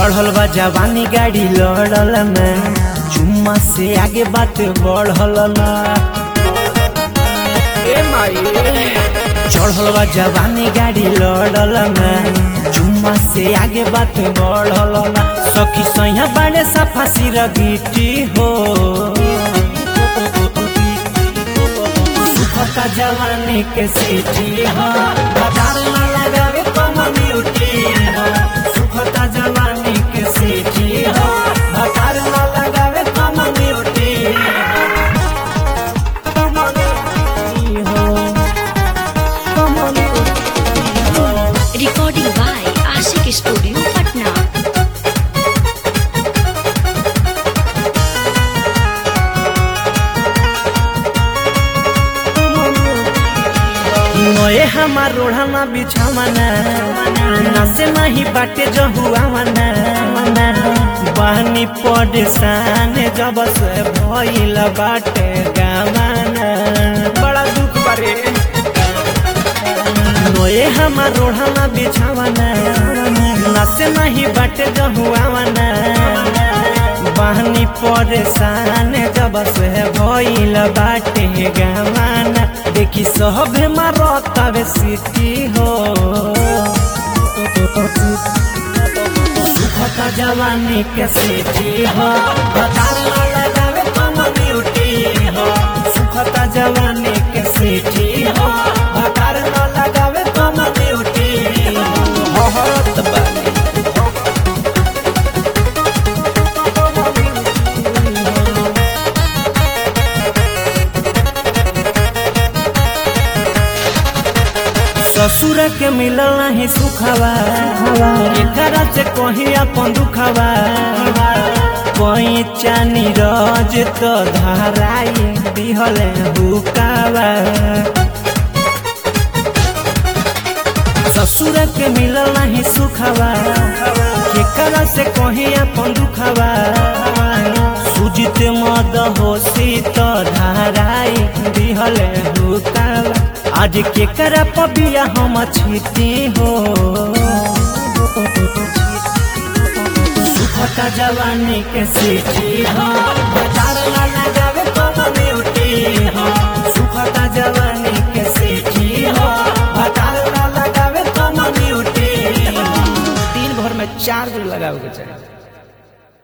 चढ़ल बा जवानी गाड़ी लड़ल में चुम्मा से आगे बात बढ़ल ना ए माई चढ़ल बा जवानी गाड़ी लड़ल में चुम्मा से आगे बात बढ़ल ना सखी सैया बड़े सफा सिर गिटी हो सुखता जवानी के सीटी हो बाजार में लगावे कम्युनिटी हो सुखता जवानी के सीटी हो बाजार में लगावे कम्युनिटी हो Recording by Ashik Studio, Patna. नए हमार रोढ़ाना बिछावना नसे नहीं बाटे जहुआवना बहनी परेशान जब से भइल बाटे गावाना बड़ा दुख बारे नए हमार रोढ़ाना बिछावना नसे नहीं बाटे जहुआवना बहनी परेशान जब से भइल बाटे गावाना देखी सब मारतावे सिटी हो सुखता जवानी के सिटी हो बतार ना लगावे कम्युनिटी हो सुखता जवानी के सिटी हो बतार ना लगावे कम्युनिटी हो हरत बानी ससुर के मिलल नहीं सुखवा एकरा से कहीं अपन दुखवा कोई चानी रज तो धराई दिहले हुकावा ससुर के मिलल नहीं सुखवा एकरा से कहीं अपन दुखवा सुजित मद होशी तो धराई दिहले हुकावा आज के करा पबिया हम छीती हो सुखता जवानी के सीटी हो बाजार ना लगावे कम्युनिटी हो सुखता जवानी के सीटी हो बाजार ना लगावे कम्युनिटी हो दिन भर में चार दिन लगावे के चाहिए